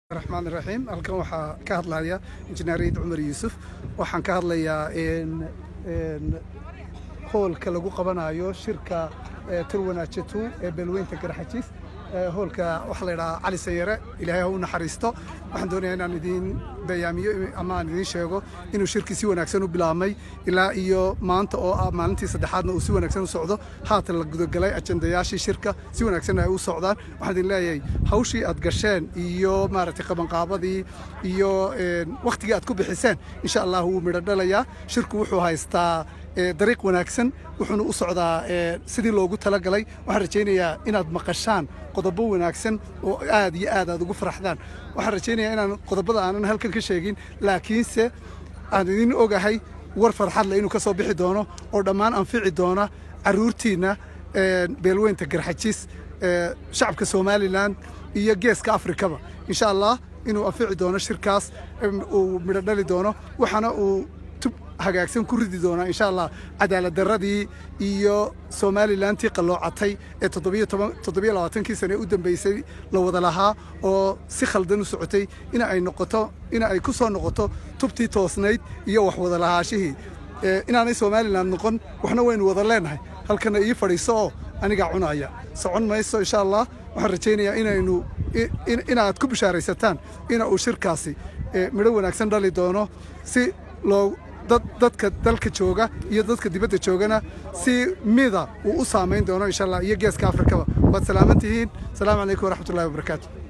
raxmaan raxiim halkan waxaa ka hadlaya injineeriyad cumar yuusuf waxaan ka hadlayaa hoolka lagu qabanayo shirka turwanaajetu ee beelweynta garxajiis hoolka waxaa la yidhahaa cali sanyare ilaahay ha u naxariisto waxaan doonayaa inaan idiin bayaamiyo ama aan idiin sheego inuu shirkii si wanaagsan u bilaabmay ilaa iyo maanta oo ah maalintii saddexaadna uu si wanaagsan u socdo haatan la gudagalay ajandayaashii shirka si wanaagsan ay u socdaan waxaan idin leeyahay hawshii aad gasheen iyo maaragtay qabanqaabadii iyo wakhtigii aad ku bixiseen insha allah wuu midho dhalayaa shirku wuxuu haystaa dariiq wanaagsan wuxuuna u socdaa sidii loogu talagalay waxaan rajaynayaa inaad maqashaan qodobo wanaagsan oo aad iyo aad aad ugu faraxdaan waxaan rajaynayaa inaan qodobada aanan halkan ka sheegin laakiinse aan idin ogahay war farxad leh inuu ka soo bixi doono oo dhammaan anfici doona carruurtiinna beelweynta garxajiis shacabka somalilan iyo geeska afrikaba insha allah inuu anfici doono shirkaas uu midho dhali doono waxaana uu hagaagsan ku ridi doonaa insha allah cadaalad darradii iyo somalilantii qalloocatay ee toddobiyo labaatankii sane u dambaysay la wada lahaa oo si khaldan u socotay ina ay noqoto ina ay ku soo noqoto tubtii toosnayd iyo wax wada lahaashihii inaanay somalilan noqon waxna waynu wada leenahay halkana ii fadhiiso oo anigaa cunaya socon mayso insha allah waxaan rajaynayaa inaynu inaad ku bishaaraysataan ina uu shirkaasi midho wanaagsan dhali doono si loo dadka dalka jooga iyo dadka dibadda joogana si mida uu u saamayn doono insha allah iyo geeska afrikaba waad salaaman tihiin asalaamu calaykum waraxmatullahi wabarakaatu